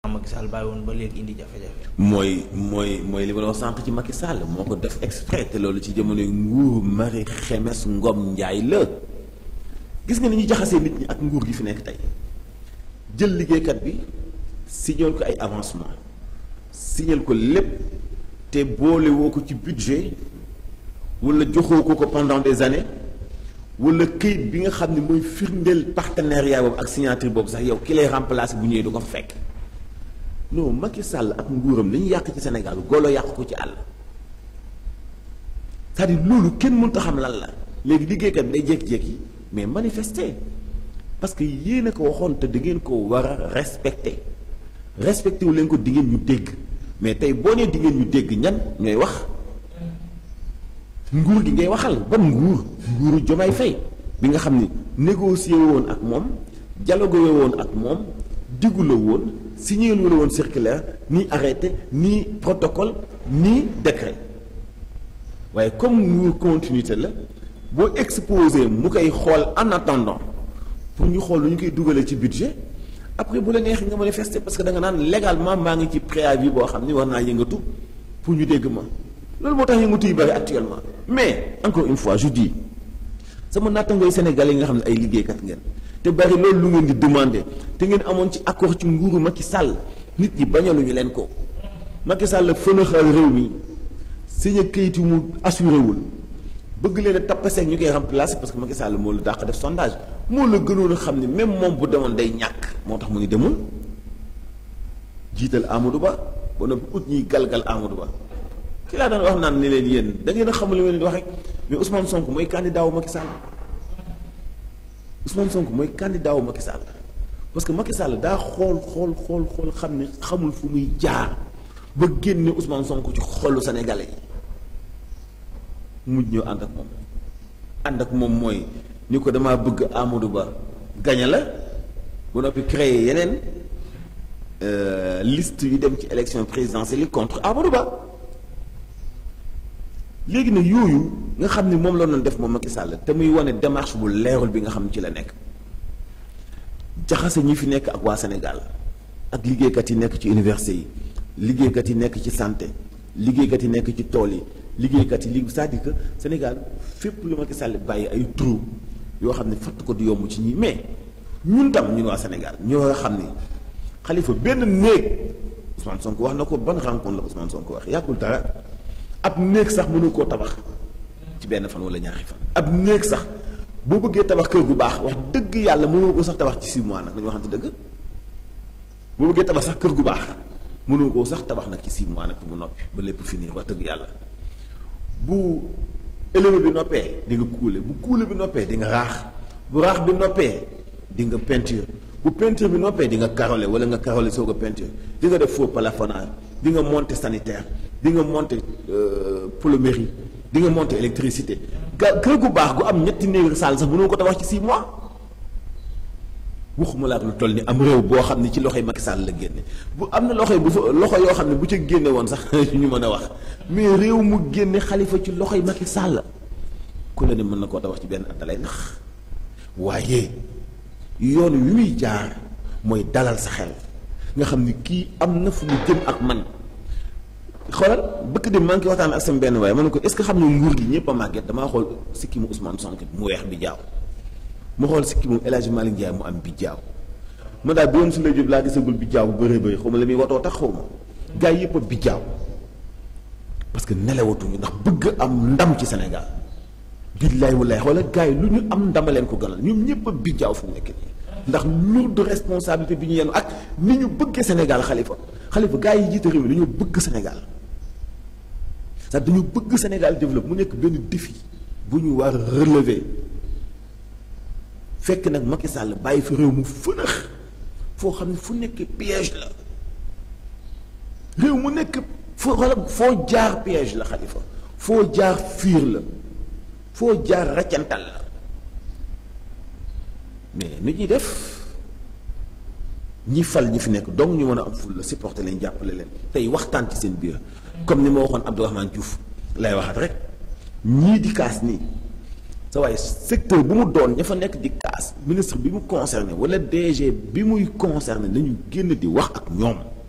Macky Sall bàyyi woon ba léegi indi jafe-jafe. mooy mooy mooy li ma la wax sànq ci Macky Sall moo ko def exprès te loolu ci jamonoy nguur Marie Xemes Ngom Njaay la gis nga ni ñu jaxasee nit ñi ak nguur gi fi nekk tey jël liggéeykat bi signal ko ay avancement signal ko lépp te boole woo ko ci budget wala joxoo ko ko pendant des années wala këyit bi nga xam ne mooy firndeel partenariat boobu ak signature boobu sax yow ki lay remplacer bu ñëwee du ko fekk non Macky Sall ak nguuram li ñu yàq ci Sénégal golo yàq ko ci àll c'est-à-dire loolu kenn mënut a xam lan la léegi liggéeykat bi day jékki-jékki mais manifester parce que yéen a ko waxoon te da ngeen ko war a respecter respecté wu leen ko di ngeen ñu dégg mais tey boo nee di ngeen ñu dégg ñan ñooy wax nguur gi ngay waxal ban nguur nguuru Jomaay Fay bi nga xam ni négocier woon ak moom dialogue woon ak moom diggu la woon signé lu la woon circulaire ni arrêté ni protocole ni décret waaye comme nguur continuité la boo exposé mu koy xool en attendant pour ñu xool lu ñu koy dugalee ci budget après bu la neexee nga manifester parce que da nga naan légalement maa ngi ci préavis boo xam ni war naa yëngatu pour ñu dégg ma loolu moo tax yëngatu yu bëri actuellement mais encore une fois je dis sama nattangooy Sénégal yi nga xam ne ay liggéeykat ngeen te bari loolu lu ngeen di demander te ngeen amoon ci accord ci nguuru Macky Sall nit ñi bañaluñu leen ko Macky Sall fënaxal réew mi signé kayit yu mu assuré wul bëgg leen a tappaseeg ñu koy remplacer parce que Macky Sall moo la dàq def sondage moo la gënoon a xam ne même moom bu demoon day ñàkk moo tax mu ni demul jiital Amadou Ba ba noppi ut ñuy galgal Amadou Ba ki laa daan wax naan ni leen yéen da ngeen a xamul li ma leen di wax rek mais Ousmane Sonko mooy candidat wu Macky Sall Ousmane Sonko mooy candidat wu Macky Sall parce que Macky Sall daa xool xool xool xool xam ne xamul fu muy jaar ba génne Ousmane Sonko ci xolu Sénégalais yi mujj ñëw ànd ak moom ànd ak moom mooy ni ko damaa bëgg Amadou Ba gañe la ba noppi créer yeneen liste yu dem ci élection présidentielle yi contre Amadou Ba léegi nag yooyu nga xam ni moom la doon def moom Macky Sall te muy wane démarche bu leerul bi nga xam ci la nekk jaxase ñi fi nekk ak waa Sénégal ak liggéeykat yi nekk ci université yi liggéeykat yi nekk ci santé liggéeykat yi nekk ci tool yi liggéeykat yi li c'est-à-dire que Sénégal fépp lu Macky Sall bàyyi ay trou yoo xam ne fatt ko du yomb ci ñi mais ñun tam ñun waa Sénégal ñoo nga xam ni xalifa benn néeg Ousmane Sonko wax na ko ban rencontre la Ousmane Sonko wax yàggul dara ab néeg sax mënu koo tabax ci benn fan wala ñaari fan ab néeg sax boo bëggee tabax kër gu baax wax dëgg yàlla mënoo ko sax tabax ci six mois nag dañu waxante dëgg boo bëggee tabax sax kër gu baax mënoo koo sax tabax nag ci six mois nag bu noppi ba lépp finir wax dëgg yàlla bu élevé bi noppee di nga kuule bu kuule bi noppee di nga raax bu raax bi noppee di nga peinture bu peinture bi noppee di nga carrelé wala nga carrelé soog a peinture di nga def faux plafonnage di nga monter sanitaire di nga monter plomberie di nga monter électricité ga kër gu baax gu am ñetti néegi saal sax mënoo ko tabax ci six mois waxuma laa lu toll ni am réew boo xam ne ci loxoy Macky Sall la génne bu am na loxoy bu fa loxo yoo xam ne bu ca génne woon sax ñu mën a wax mais réew mu génne xalifa ci loxoy Macky Sall ku la ne mën na koo tabax ci benn at dalay nax waaye yoon wi muy jaar mooy dalal sa xel nga xam ni kii am na fu mu jëm ak man xoolal bëkk de maa ngi waxtaan ak sama benn waaye ma ne ko est ce que xam ne nguur gi ñëpp a màgget damaa xool sikki mu Ousmane Sonko mu weex bi jaaw ma xool sikki mu El Hadj Malick Ndiaye mu am bi jaaw ma daal bi yoon su lay jóg laa gisagul bi jaaw bu bëree bëri xaw ma la muy watoo tax xaw ma gars yi yëpp a bi jaaw parce que nelawatuñu ndax bëgg am ndam ci Sénégal billaay wallaay xoola gars yi lu ñu am ndama leen ko gënal ñoom ñëpp a bi jaaw fu mu nekk nii ndax lourde responsabilité bi ñu yenu ak ni ñu bëggee Sénégal xalifa xalifa gars yi jiite réew mi dañoo bëgg Sénégal sax dañu bëgg Sénégal développe mu nekk benn défi bu ñu war a relever fekk nag Macky Sall bàyyi fi réew mu fënax foo xam ne fu nekk piège la réew mu nekk foo xala foo jaar piège la xalifa foo jaar fiir la foo jaar raccantal la mais nit ñuy def ñi fal ñi fi nekk donc ñu mën a am ful la supporter leen jàppale leen tey waxtaan ci seen biir comme ni ma waxoon Abdourahmane Diouf lay waxaat rek ñii di kaas nii sa waaye secteur bu mu doon ña fa nekk di kaas ministre bi mu concerné wala DG bi muy concerné nañu génn di wax ak ñoom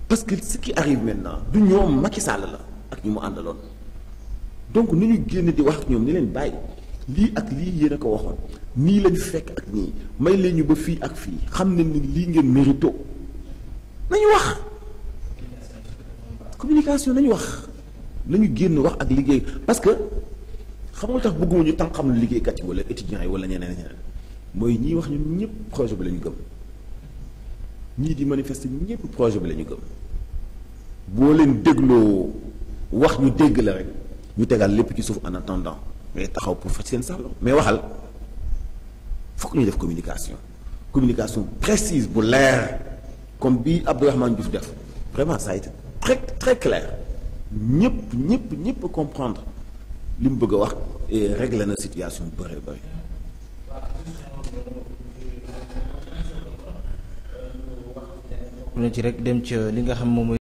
parce que ce qui arrive maintenant du ñoom Macky Sall la ak ñu mu àndaloon donc ni ñu génn di wax ak ñoom ni leen bàyyi lii ak lii yéen a ko waxoon nii lañu fekk ak nii may leen ñu ba fii ak fii xam ne ni lii ngeen mérito nañu wax communication nañu wax nañu génn wax ak liggéey parce que xam nga tax bëgguma ñu tam xam liggéeykat yi wala étudiants yi wala ñeneen ñeneen mooy ñii wax ñun ñëpp projet bi la ñu gëm ñii di manifester ñëpp projet bi la ñu gëm boo leen dégloo wax ñu dégg la rek ñu tegal lépp ci suuf en attendant mais taxaw pour faj seen saxla mais waxal fokk ñu def communication communication précise bu leer comme bii Abdourahmane Diouf def vraiment ça a été très très clair ñëpp ñëpp ñëpp comprendre li mu bëgg a wax et régler na situation bu bëree bëri. na ci rek dem ca li nga xam moom mooy